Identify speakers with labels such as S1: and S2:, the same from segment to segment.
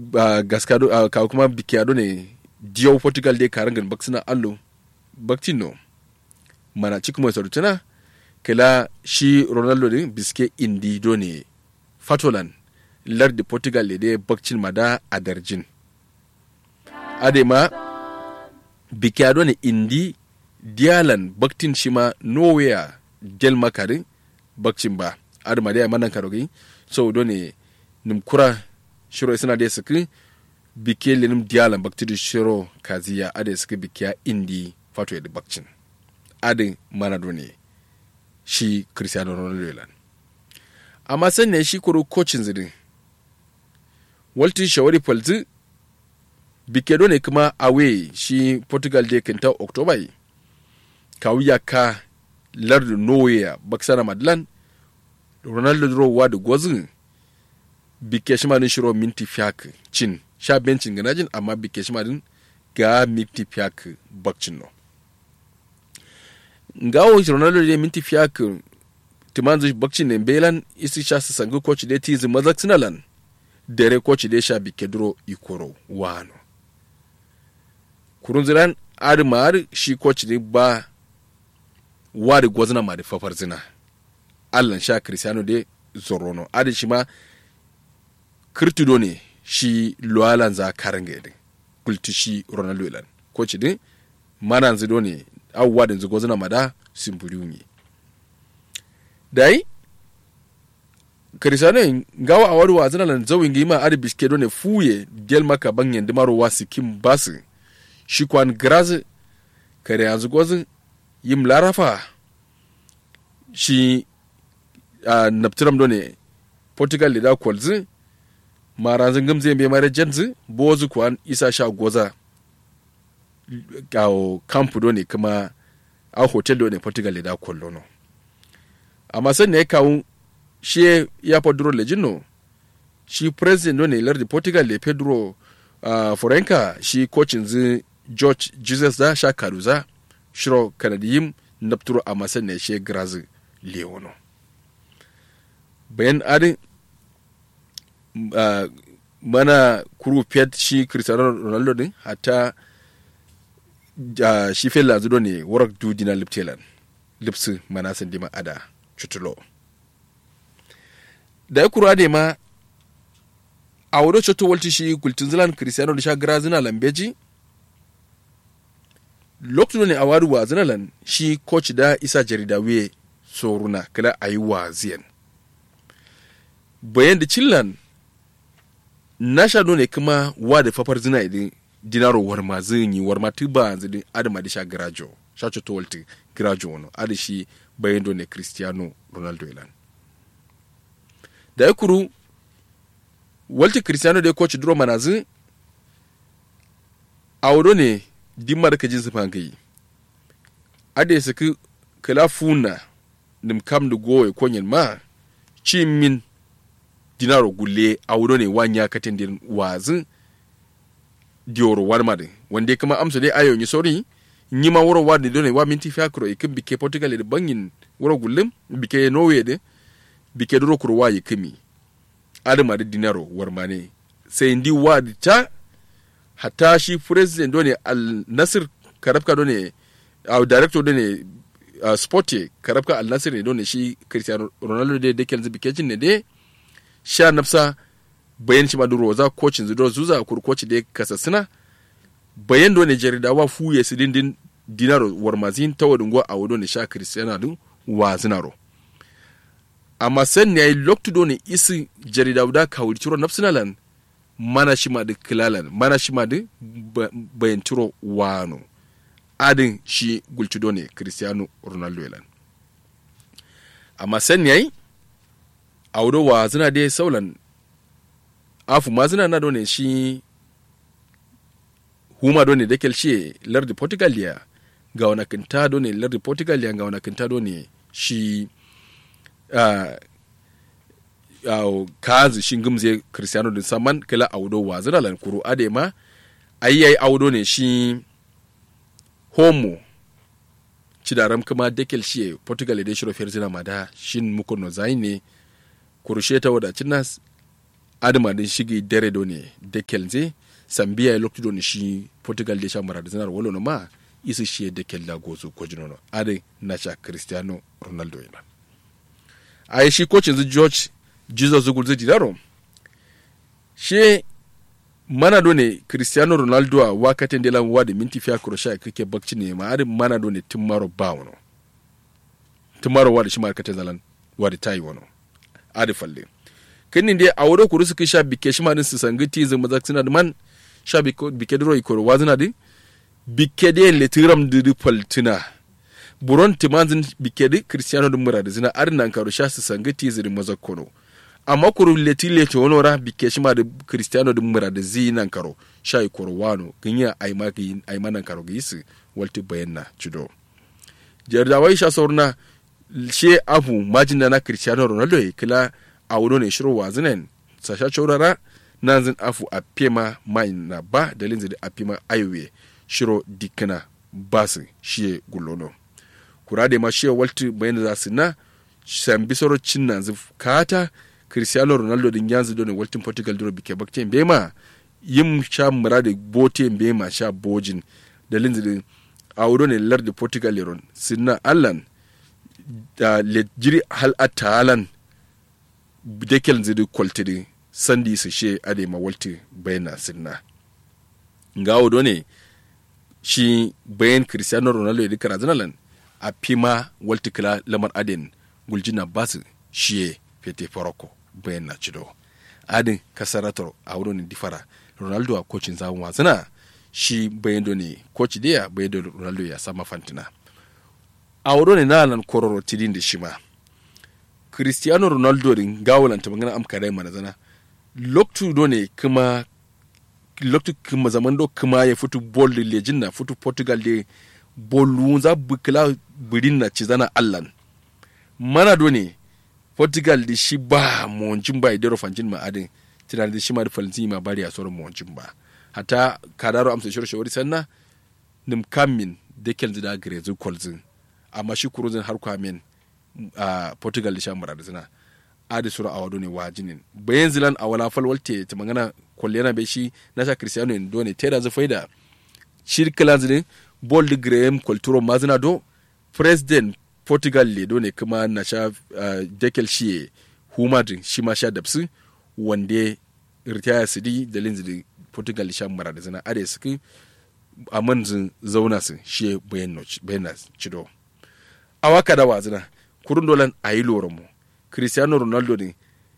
S1: ba gaskado uh, ka kuma bikiado ne diyo portugal de karangan baksina allo baktino mana cikin mai sarutuna kala shi ronaldo ne biske indi do ne fatolan lardi portugal le de bakcin mada a darjin adema bikiado ne indi dialan baktin shima nowhere del makari bakcin ba adama da manan karogi so do ne nimkura shiro suna da suka bike lenim dialan baktiri shiro kaziya ada suka bikiya indi fato ya bakcin adin manado ne shi cristiano ronaldo lan amma san ne shi kuro kocin zidin walti shawari falzi bike do ne kuma awe shi portugal de kenta october kawuya ka lardu norway baksana madlan ronaldo rowa da gwazin bike shi madin shiro minti fiyak cin sha bencin ganajin amma bike shi madin ga minti fiyak bakcin no ngawo ronaldo de minti fiyak timanzu bakcin ne belan isi sha su sangu coach de tizi mazak sinalan dere coach de sha bike duro ikoro wano kurun ziran adi maar shi coach ne ba wari gwazna ma da fafar zina allan sha cristiano de zorono adi shi ma kirtido ne shi lualan za karanga yadda kulti shi ronaldo ilan coach din manan zido ne awuwa da zigo zina mada simburiu ne dai cristiano gawa a wari wa zina lan zawin gima adi biske do ne fuye gel maka banyan dimaro wa sikim basu shi kwan grazi kare yanzu gwazin yim larafa shi a naptiram do ne portugal da kwalzi maranzin gamze bai mara janzi bozu kwan isa sha goza gawo kampu do ne kuma a hotel do ne portugal da kwallo no amma san ne kawo shi ya pedro lejino shi president do ne lardi portugal le pedro uh, forenka shi kocin zi george jesus da sha karuza shiro kanadiyim napturo a masan ne she grazi leono bayan adin uh, mana kuru fiat shi cristiano ronaldo din hatta uh, shi fe lazudo ne warak du dina liptelan lipsi mana san dima ada chutulo da ya kura ne ma a wado choto walti shi kultin zilan cristiano da sha grazina lambeji lokacin ne a wari wa zinalan shi coach da isa jarida we soruna kala a yi wa ziyan bayan da cillan na sha ne kuma wa da fafar zina idin dinaro war ma zin yi war ma tuba zidin adama da sha garajo sha to walti garajo wano adi shi bayan do ne cristiano ronaldo ilan da ya kuru walti cristiano da coach duro manazin a wado ne dimmar ka jinsi fangayi ade su ki kala funa nim kam da goye konyen ma ci min dinaro gulle a wuro ne wanya katin din wazin dioro wani madi wanda kuma amsa dai ayo ni sori ni ma wuro wadi dole wa minti fi akro ikin bike portugal da bangin wuro gullum bike norway de bike duro kuro wa yikimi adama da dinaro warmane sai ndi wadi ta hatta shi president done al nasir karabka done uh, director done uh, sporte karabka al nasir ne done shi cristiano ronaldo de dekel zibi kecin ne de sha nafsa bayan shi maduro za coachin zido zuza kur coach de kasasina bayan done jarida wa fuye su dindin dinaro warmazin tawadin go a wado ne sha cristiano din wa zinaro amma san ne loktu done isi jarida da kawul ciro nafsinalan mana shi ma da kilalan mana shi ma da bayan turo wano adin shi gulcido ne cristiano ronaldo yalan amma san yayi a wuro wa zina dai saulan afu ma zina na done shi huma done da shi lardi portugal ya ga wani kinta done lardi portugal ya ga wani kinta done shi uh, uh, kazi shi gumze cristiano din saman kala audo wa zira lan kuru ade ma ayyai audo ne shi homo cidaram kuma dekel shi portugal da shiro fer zina mada shin muko no zai ne kurushe ta wada cinas adama din shige dare do ne dekel ze sambiya ya lokti do ne shi portugal de shamara da zanar wolo no ma isi shi dekel la gozu ko jinono ade na sha cristiano ronaldo yana a shi coach yanzu george jesus zugul zai daro shi mana do ne cristiano ronaldo a wakatin de lan wadi minti fiya kurosha kake bakci ne ma ade mana do ne timmaro ba wono timmaro wadi shi markata zalan wadi tayi wono ade falle kini de a wuro kuru suka sha bike shi ma din su sangi ti zama zak suna da man sha bike duro ikoro wazina di bike de letiram di paltina buron timanzin bike di cristiano dum mura da zina arnan karo sha su sangi ti ziri mazakono amma kuru leti leti wono ra bike shi ma da cristiano dum mura da zi nan karo sha ikoro wano ganya aima gi aima nan karo gi su walti bayanna cido jardawai sha saurna she afu majina na cristiano ronaldo kila a wuro ne shirin wazinen sasha caurara na zin afu a pema mai na ba da linzi da a pema aiwe shiro dikina basu shiye gulono kura da ma shiye walti bayan za su na san bisoro cin na zif kata cristiano ronaldo din yanzu don waltin portugal duro bike bakte bema yin sha mura da bote bema sha bojin da linzi da a wuro ne lar da portugal leron sinna allan da lejiri hal atalan dekel zidi kwaltidi sandi su she ade ma walti bayana sinna nga odo ne shi bayan cristiano ronaldo ya dikara zinalan a pima walti kila lamar aden guljina basu shiye fete faroko bayan na cido adin kasarator a wurin difara ronaldo a kocin zawon wasana shi bayan do ne koci da bayan do ronaldo ya sama fantina a wurin na nan kororo tidin da shi ma cristiano ronaldo din gawalanta magana am kare mana zana loktu do ne kuma loktu kuma zaman do kuma ya futu bol de lejin na futu portugal de bolu za bukla birin na ci zana allan mana do ne portugal da shi ba monjin ba idaro fanjin ma adin tinar da shi ma da falantin ma bari a sauran monjin ba hata kadaro amsa shiro shawari sanna nim kamin da kelzi da grezu kolzin amma shi kuruzin har kwamin a uh, portugal da shamara da suna adi sura a wado ne wa jinin bayan zilan a wala falwalte ta magana kwalliyana bai shi na sha cristiano in do ne ta da zafai da shirkilan zinin bol de graham kulturo mazina do president portugal le do ne kuma na sha uh, dekel shi humadin shi ma sha dabsu wanda ritaya su di da linzi portugal sha mara da zina ade suke a manzin zauna su shi bayan na cido a waka da wazina kurun dolan a yi loran mu cristiano ronaldo ne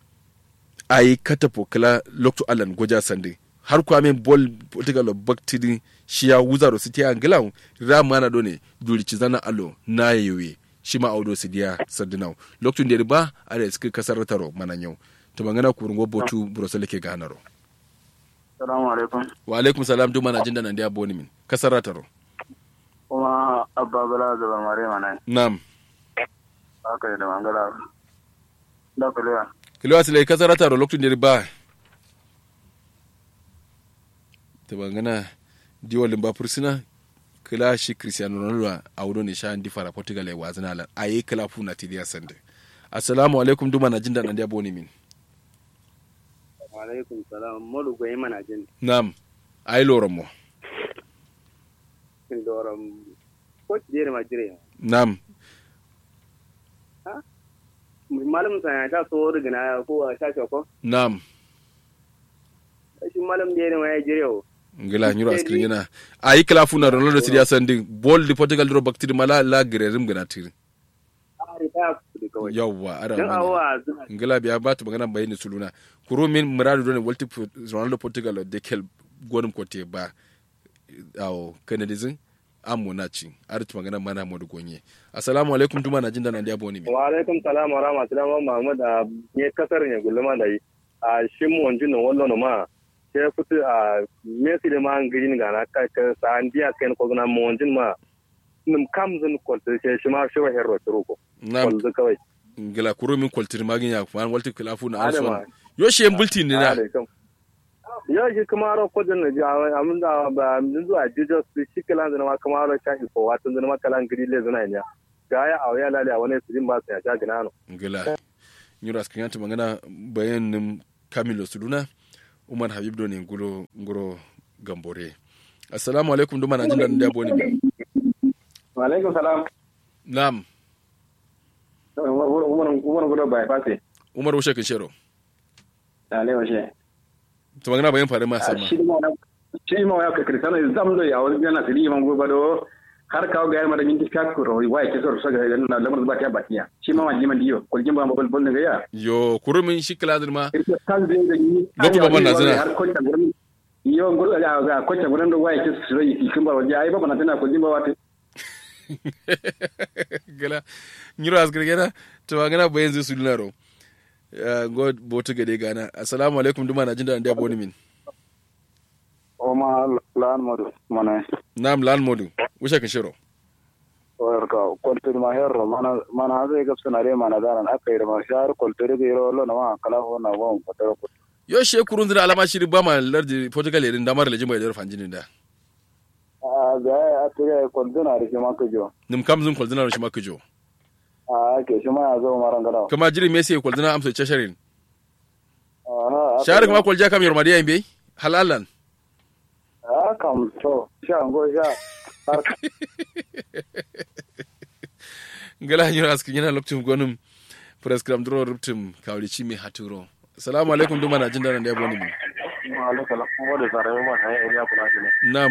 S1: a yi katafo kala lokto allan goja sande har kwame bol portugal baktiri shi ya wuza da su ta angila rama na do ne durici zana alo na yewe shi ma audo su diya sardinau lokto da ba a da suka kasar taro manan yau to magana kurun gobotu burusel ke ganaro
S2: salamu alaikum
S1: wa alaikum salam duma na jinda nan da boni min kasar taro
S2: kuma abba bala da mare mana
S1: na'am
S2: haka da mangala da kulewa
S1: kilewa sile kasar taro lokto da ba ta bangana diwalin ba fursuna kila shi cristiano ronaldo a wudo ne sha ndi fara portugal ya wazina lan a yi kila funa tidiya sande assalamu alaikum duma na jinda nan da boni min
S2: alaikum salam molu goyi mana jin
S1: na'am ai loran mo
S2: kin doram ko jere ma jire
S1: na'am
S2: malam sa ta so rigina ko a shashi ko
S1: na'am
S2: shi malam jere ma ya jire o
S1: ngila nyuro askrin yana ayi kala funa ronaldo tidiya sande bol di portugal dro baktiri mala la grerim gana tiri
S2: ari ta kudi kawai
S1: yawwa ara
S2: dan
S1: mani
S2: awa suna
S1: ngila biya batu magana bayani suluna kuro min muradu don walti ronaldo portugal de kel godum ko te ba awo kanadizin amu na ci arti magana mana modu gonye assalamu alaikum tuma na jinda na dia boni mi
S2: wa alaikum salam wa rahmatullahi wa mahmud a ne kasar ne gulma da yi a shin mu wanjin nan wallo ma sai fitu a messi da ma an gidin ga na ka ka sa an dia kai ko na mu wanjin ma nim kam zan ko sai shi ma shi wa hero turuko
S1: na
S2: ko kawai
S1: ngila kuro min koltir magin ya kuma walti kala funa
S2: Adama.
S1: arson yo she bulti ni na
S2: ya shi kuma ro ko dan ji amin da ba min zuwa jesus shi kala da ma kuma ro shafi ko watan da ma kala gidi le zana nya ga ya awya lale a wani sujin ba su ya ja gina no
S1: ngila nyura askrin ta magana bayanin kamilo suduna umar habib do ne nguro nguro gambore assalamu alaikum duma na jin da da boni
S3: wa alaikum salam
S1: nam
S3: umar umar gudo bai fase
S1: umar wushe kin shero
S3: ale washe
S1: to magana bayan fare ma sama
S3: shi ma shi ma ya ka kristana zam do ya wani yana siri man gobe do har kawo ga yar minti ka ko ro wai ke so so ga na lamar ba ta batiya shi ma wani man diyo ko jimba ma bol bol ne ya
S1: yo kurumin shi kiladin ma
S3: kan zai da ni
S1: Lokacin babban na zina.
S3: har ko ta gurin yo gurin ga ga ko ta gurin do wai ke so yi kin ba waje ai ba na tana ko jimba wata
S1: gala nyiro asgir gana to magana bayan zai sulunaro god botu gade gana assalamu alaikum duma na jin da da boni min
S2: o ma lan modu mana
S1: nam lan modu wushe kin shero
S2: or ka koltur ma herro mana mana zai gab sanare mana daran akai ma shar koltur ge ro lo na ma kala ho na won ko to ko
S1: yo she kurun zira alama shiri ba ma lardi portugal yerin damar lejin bai da fanjinin da
S2: a ga a tire koltur na ri ma ko jo
S1: nim kam zun kwaldina shi maka jo
S2: a ke shi ma ya zo maran gada
S1: kama jiri me sai kwaldina amsa chasharin
S2: a
S1: sharik ma kwalja kam yorma da yambe halalan
S2: a kam to sha go sha har
S1: gala nyiro askin yana lokacin gwanin prescribe duro ruptum kawli chimi haturo assalamu alaikum duma na jin da da boni min
S2: ma ala kala mo de sare ma sai area kula ne
S1: nam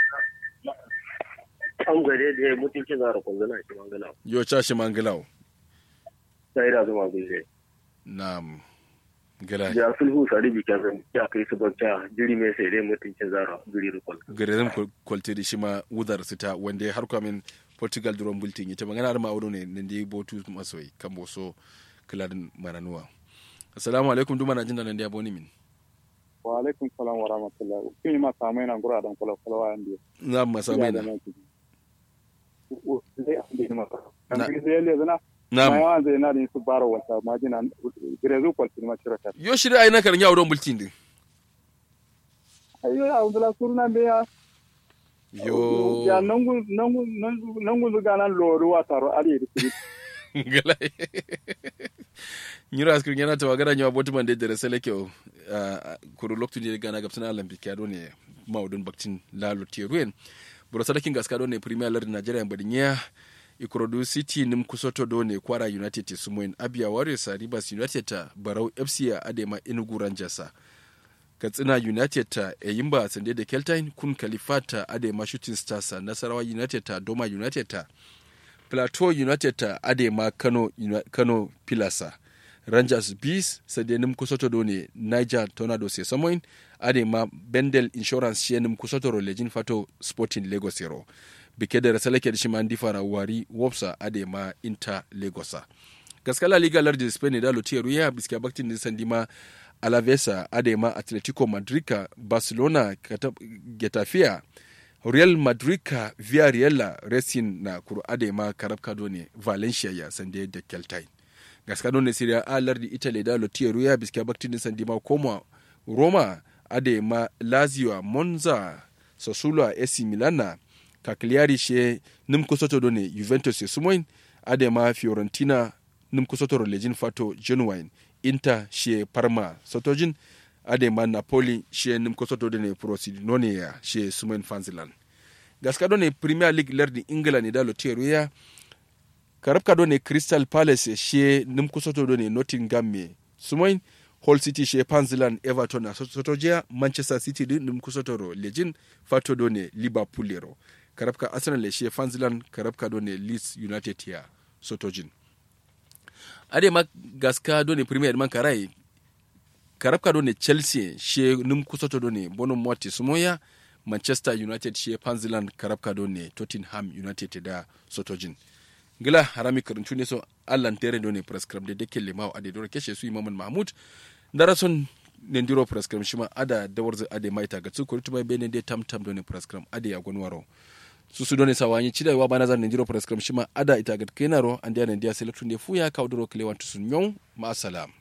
S2: an gare da mutunci zara koltur na shi mangala
S1: yo chashi mangilaw
S2: sai da zuma gure
S1: nam gala
S2: ya sulhu sari bi kan ya kai su bakta jiri me sai dai mutuncin zara jiri rukun
S1: garerin kwaltiri shi ma wudar sita wanda har kwamin portugal duron bulletin ita magana har ma'auro ne nan da botu masoyi kan boso kiladin maranuwa assalamu alaikum duma na jin da nan da boni min
S2: wa alaikum salam wa rahmatullah kin ma samai nan gura dan kula kula wa andi
S1: na masa mai na Na-
S2: na zai zana
S1: na
S2: ma yawan zai na da su bara wata majina girezu kwaltin ma shirata
S1: yo shiri ai na karin yawon bulletin din
S2: ayo ya wala surna be ya
S1: yo
S2: ya nangu nangu nangu nangu zuga nan loru wa taro ali da
S1: gala nyiro askir yana ta wagara nyawa botu man da sele kyau kuru loktu ne gana gabsana olympic ya ne maudun baktin lalo tieruen buro sadakin gaska do ne premier league nigeria mbadinya ikorodu city nim kusoto do ne kwara united te sumoin abia warriors a rivers united ta barau fc a adema enugu rangers katsina united ta eyimba sande da keltine kun kalifata adema shooting stars a nasarawa united ta doma united ta plateau united ta adema kano, Uni- kano pilasa rangers bees sadenim kusoto do ne niger tornado se samoin adema bendel insurance shenim kusoto ro lejin fato sporting lagos yero bike da rasalake da shima difara wari wopsa adema inter lagosa gaskala liga lardi spain da lotiya ruya biskiya baktin din sandima alavesa adema atletico madrid barcelona Kata- getafia real madrid ka villarreal racing na kuru adema karabka ne valencia ya sande da keltine gaska ne serie a lardi italy da lotiya ruya biskiya baktin din sandima koma roma adema lazio monza sassuolo ac milana cagliari she nim kusoto do ne juventus e sumoin adema fiorentina nim kusoto ro lejin fato genuine inter she parma sotojin adema napoli she nim kusoto do ne prosidone ya she sumoin fanzilan gaska do ne premier league lerdi ingila ne da loteru ya karabka do ne crystal palace she nim kusoto do ne nottingham me sumoin Hull City she Panzilan Everton a Sotojiya Manchester City din nim kusotoro lejin fato do ne Liverpool yero karabka Arsenal she Panzilan karabka do ne Leeds United ya Sotojin ade ma gaska do ne Premier man karai karabka do ne Chelsea she nim kusoto do ne Bono Moti Sumoya Manchester United she Panzilan karabka do ne Tottenham United da Sotojin gila harami karancu ne so allan tere do ne prescribe de deke lemawo ade dora keshe su imaman mahmud dara son ne ndiro prescribe shima ada dawarza ade maita ga su kuritu mai bene de tam tam do ne prescribe ade ya gonwaro su su do ne sawanyi chida wa bana zan ne ndiro prescribe shima ada ita ga kenaro ande ne dia selectu ne fuya ka odoro kele wantu sun nyon ma salam